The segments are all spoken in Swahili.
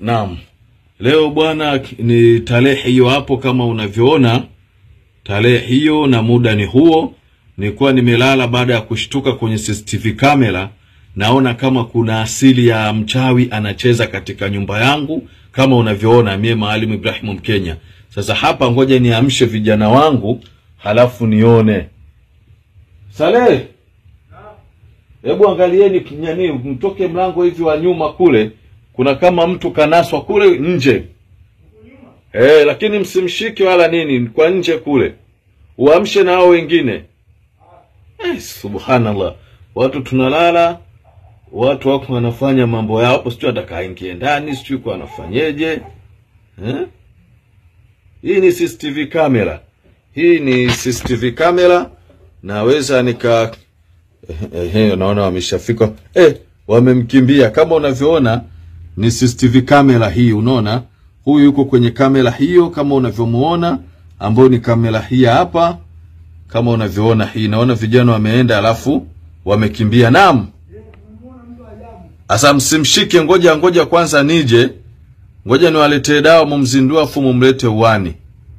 Naam, leo bwana, ni tarehe hiyo hapo kama unavyoona, tarehe hiyo na muda ni huo. Nilikuwa nimelala baada ya kushtuka kwenye CCTV kamera, naona kama kuna asili ya mchawi anacheza katika nyumba yangu, kama unavyoona mie Maalim Ibrahimu Mkenya. Sasa hapa, ngoja niamshe vijana wangu, halafu nione. Saleh, hebu angalieni kinyani, mtoke mlango hivi wa nyuma kule kuna kama mtu kanaswa kule nje eh, lakini msimshike wala nini, kwa nje kule, uamshe na hao wengine. Eh, subhanallah, watu tunalala, watu wako wanafanya mambo yao hapo, sijui atakaingie ndani, sijui kwa anafanyeje eh? Hii ni CCTV kamera, hii ni CCTV kamera, naweza nika eh, eh, naona wameshafika eh, wamemkimbia kama unavyoona ni CCTV kamera hii, unaona huyu yuko kwenye kamera hiyo kama unavyomuona, ambayo ni kamera hii hapa, kama unavyoona hii. Naona vijana wameenda, alafu wamekimbia. Naam, asa msimshike, ngoja ngoja kwanza nije, ngoja niwaletee dawa, mumzindua afu mumlete uwani.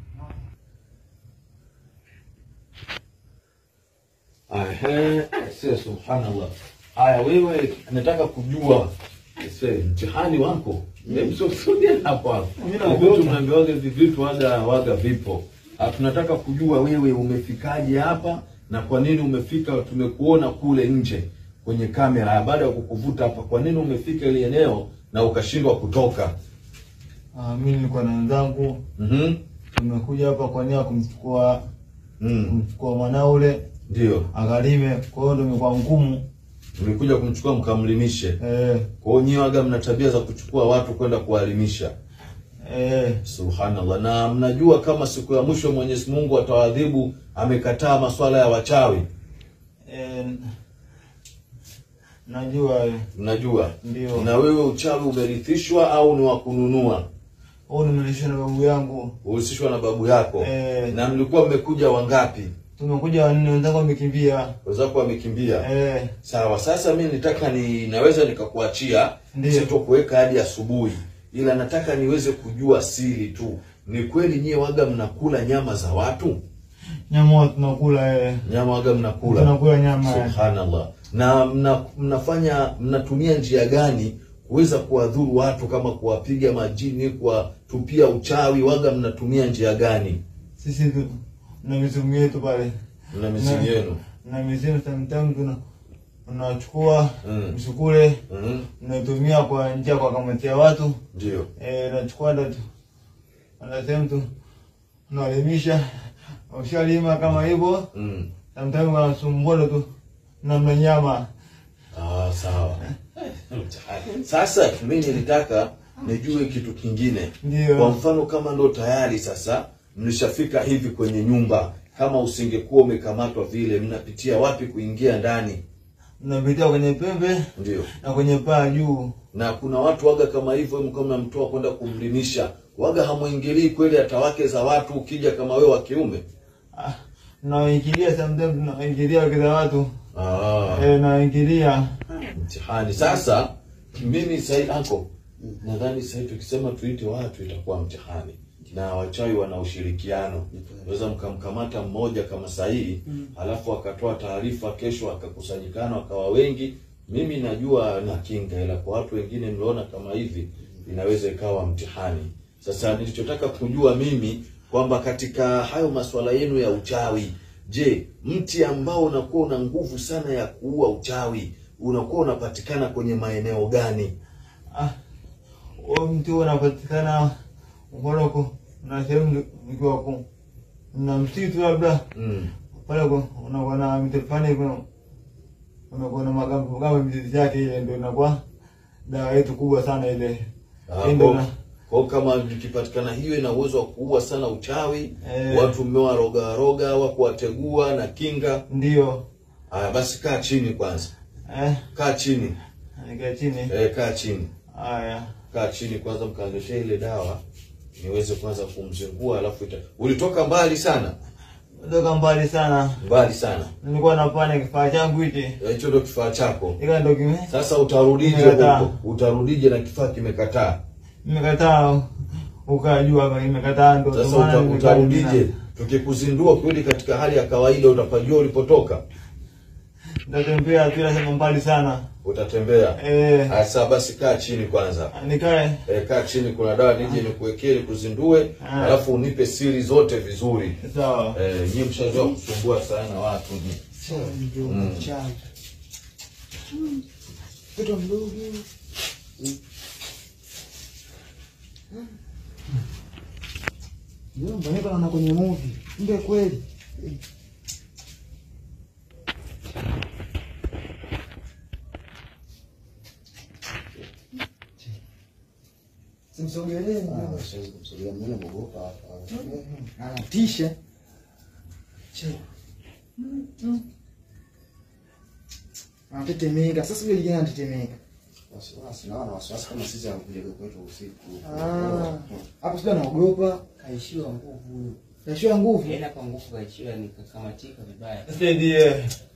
Ahe, sio subhanallah. Haya, wewe nataka kujua Ese, mtihani wako msosudia hapo hapo. Vitu mnaambiwaga hivi vitu waga waga vipo. Ah, tunataka kujua wewe umefikaje hapa na kwa nini umefika. Tumekuona kule nje kwenye kamera, baada ya kukuvuta hapa, kwa nini umefika ile eneo na ukashindwa kutoka? Ah, mimi nilikuwa na wenzangu Mhm. tumekuja hapa kwa nia ya kumchukua Mm. kumchukua mwanao ule Ndio. akalime, kwa hiyo ndio imekuwa ngumu Mlikuja kumchukua mkamlimishe. eh, Kwa hiyo nyiwe waga mna tabia za kuchukua watu kwenda kuwaelimisha. eh, Subhanallah. Na mnajua kama siku ya mwisho Mwenyezi Mungu atawadhibu, amekataa maswala ya wachawi. eh, najua eh, Mnajua? Ndio. Na wewe uchawi umerithishwa au ni wa kununua? huu nimelishwa na babu yangu Uhusishwa na babu yako. Eh. Na mlikuwa mmekuja wangapi? tumekuja wanne, wenzangu wamekimbia Wenzako wamekimbia. eh, Sawa, sasa mimi nitaka ni naweza nikakuachia Ndio. sitokuweka hadi asubuhi, ila nataka niweze kujua siri tu. Ni kweli nyie waga mnakula nyama za watu? nyama huwa tunakula eh, Nyama waga mnakula? tunakula nyama eh. Subhanallah. Na mna, mnafanya mnatumia njia gani kuweza kuwadhuru watu kama kuwapiga majini, kuwatupia uchawi? Waga mnatumia njia gani? Sisi tu na mizimu yetu pale Mna mizimu Na- yenu? na mizimu sometimes tuna unachukua Mm. msukule Mhm. unatumia kwa njia kwa kamatia watu Ndio. eh, nachukua ndo tu anasema tu unaelimisha, ushalima kama hivyo, Mm. sometimes wanasumbua ndo tu namna nyama Ah, sawa. Sasa mimi nilitaka nijue kitu kingine. Kwa ndio mfano kama ndo tayari sasa mlishafika hivi kwenye nyumba, kama usingekuwa umekamatwa vile, mnapitia wapi kuingia ndani? unapitia kwenye pembe Ndio. na kwenye paa juu. na kuna watu waga kama hivyo, mkiwa mnamtoa kwenda kumlimisha, waga hamwingilii kweli hata wake za watu, ukija kama wewe wa kiume. Ah, naingilia sometimes tunaingilia wake za watu Ah, eh, naingilia mtihani sasa. Mimi sahi ako nadhani sahi tukisema tuite watu itakuwa mtihani, na wachawi wana ushirikiano. Naweza mkamkamata mmoja kama sahihi, alafu akatoa taarifa, kesho akakusanyikana wakawa wengi. Mimi najua na kinga, ila kwa watu wengine mliona kama hivi, inaweza ikawa mtihani. Sasa nilichotaka kujua mimi kwamba katika hayo masuala yenu ya uchawi, je, mti ambao unakuwa una nguvu sana ya kuua uchawi unakuwa unapatikana kwenye maeneo gani? ah, huo mti huo unapatikana Moroko na sehemu nikiwa ku na msitu labda Mm. pale ku- unakuwa na miti fulani kuna unakuwa na magambo kama mizizi yake ile, ndio inakuwa dawa yetu kubwa sana ile. Ah, Hii ndio kwa- na- kwa kama ikipatikana hiyo ina uwezo wa kuua sana uchawi Eh. watu mmewa roga roga au kuwategua na kinga. Ndio Haya basi, kaa chini kwanza, eh, kaa chini nikaa chini eh, kaa chini, haya kaa chini kwanza, mkaanzisha ile dawa niweze kwanza kumzingua, alafu ita... ulitoka mbali sana, toka mbali sana, mbali sana. nilikuwa napana kifaa changu hichi Eh, Hicho ndio kifaa chako. ika ndo kime Sasa utarudije Kimekataa. huko? Utarudije na kifaa kimekataa? nimekataa ukajua kama nimekataa ndo Sasa ndo maana uta, nimekaa utarudije? mjini. Tukikuzindua kweli katika hali ya kawaida, utapajua ulipotoka, Nitatembea kila sehemu mbali sana. utatembea. Eh, Sasa basi, kaa chini kwanza. nikae E, kaa chini, kuna dawa nije nikuwekee nikuzindue, Ah. alafu unipe siri zote vizuri. sawa. E, nyie mshazoea kusumbua sana watu nyie. Mm. Mtoto mdogo. Ndio mbona naona kwenye movie. Ndio kweli. Simsogelee. Ah, siwezi kumsogea mimi naogopa hapa. Anatisha. Che. Anatetemeka. Sasa yule kijana anatetemeka. Wasiwasi, naona wasiwasi kama sisi anakuja kwetu usiku. Ah. Hapo sio anaogopa. Kaishiwa nguvu huyo. Yashua nguvu. Yeye kwa nguvu kaishiwa nikakamatika vibaya. Nisaidie.